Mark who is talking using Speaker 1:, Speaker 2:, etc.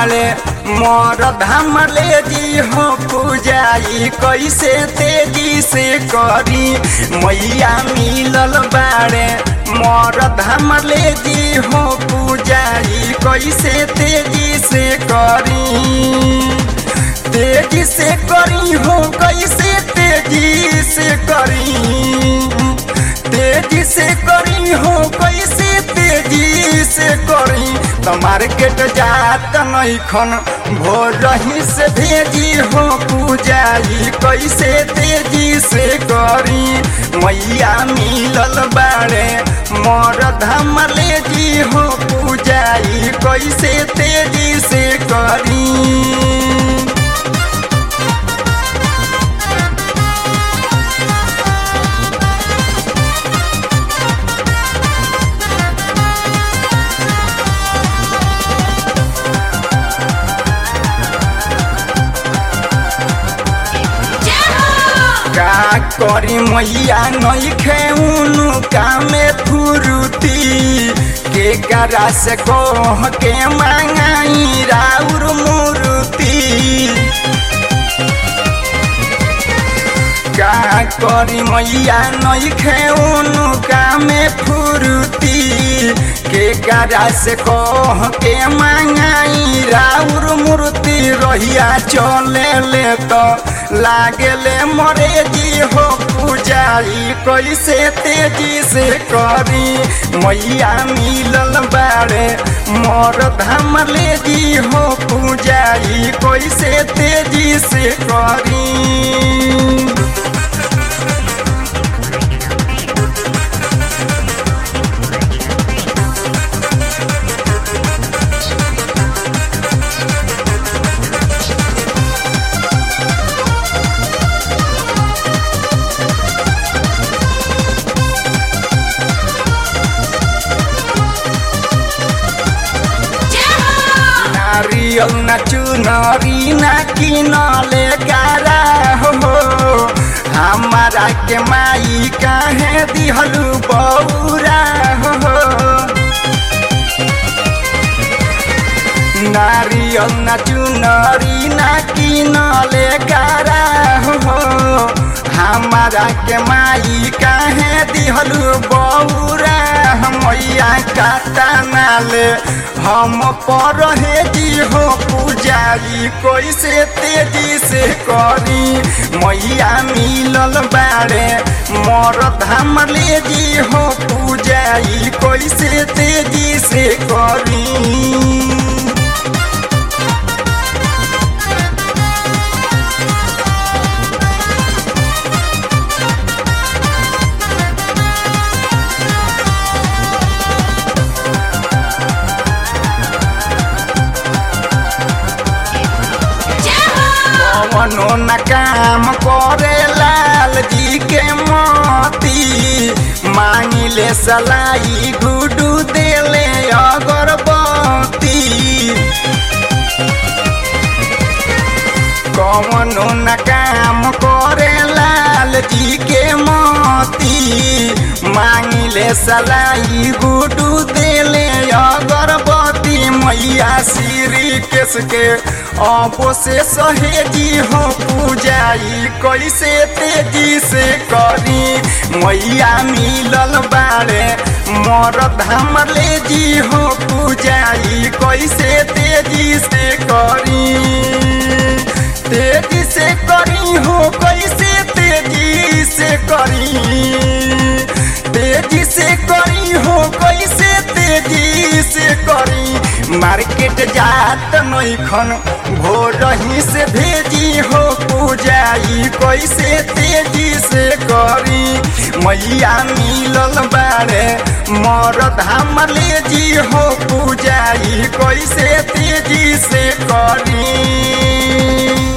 Speaker 1: बाड़े मोर धाम ले जी हो पूजाई कैसे तेजी से करी मैया मिलल बाड़े मोर धाम ले जी हो पूजाई कैसे तेजी से करी तेजी से करी हो कैसे तेजी से करी तेजी से करी हो कैसे तेजी से करी तो मार्केट जात नहीं खन भोर रही से भेजी हो पूजाई कैसे तेजी से करी मैया मिलल बाड़े मोर धाम ले जी हो पूजाई कैसे तेजी से करी का करी मैया नहीं खेउनु कामे फुरुती के करा से कह के मांगाई राउर मुरुती का करी मैया नहीं खेउनु कामे फुरुती के करा से कह के मांगाई राउर मूर्ति रहिया चले ले तो लागले मरे जी हो पूजाई कैसे तेजी से करी मैया मिलल बाड़े मोर धाम ले जी हो पूजाई कैसे तेजी से करी नारियल न चुनरी न किनले गारा हो हमारा के माई काहे दिहलु बौरा हो नारियल न चुनरी न किनले गारा हो हमारा के माई काहे दिहलु बौरा मैया काटा नाले हम पर जी हो पूजारी कैसे तेजी से करी मैया मिलल बाड़े मोर धाम ले जी हो पूजाई कैसे तेजी से करी कवनो न काम करे लाल जी के मोती मांगिले सलाई गुडू देले अगरबत्ती कवनो न काम करे लाल जी के मोती मांगिले सलाई गुडू देले अगरबत्ती मैया श्री केस के अबो से सहेजी हो पूजाई कैसे तेजी से करी मैया मिलल बाड़े मोर धाम ले जी हो पूजाई कैसे तेजी से करी तेजी से करी हो कैसे तेजी से करी तेजी से करी हो कैसे तेजी से करी मार्केट जात नहीं खन भोर ही से भेजी हो पूजाई कैसे तेजी से करी मैया मिलल बाड़े मोर धाम ले जी हो पूजाई कैसे तेजी से करी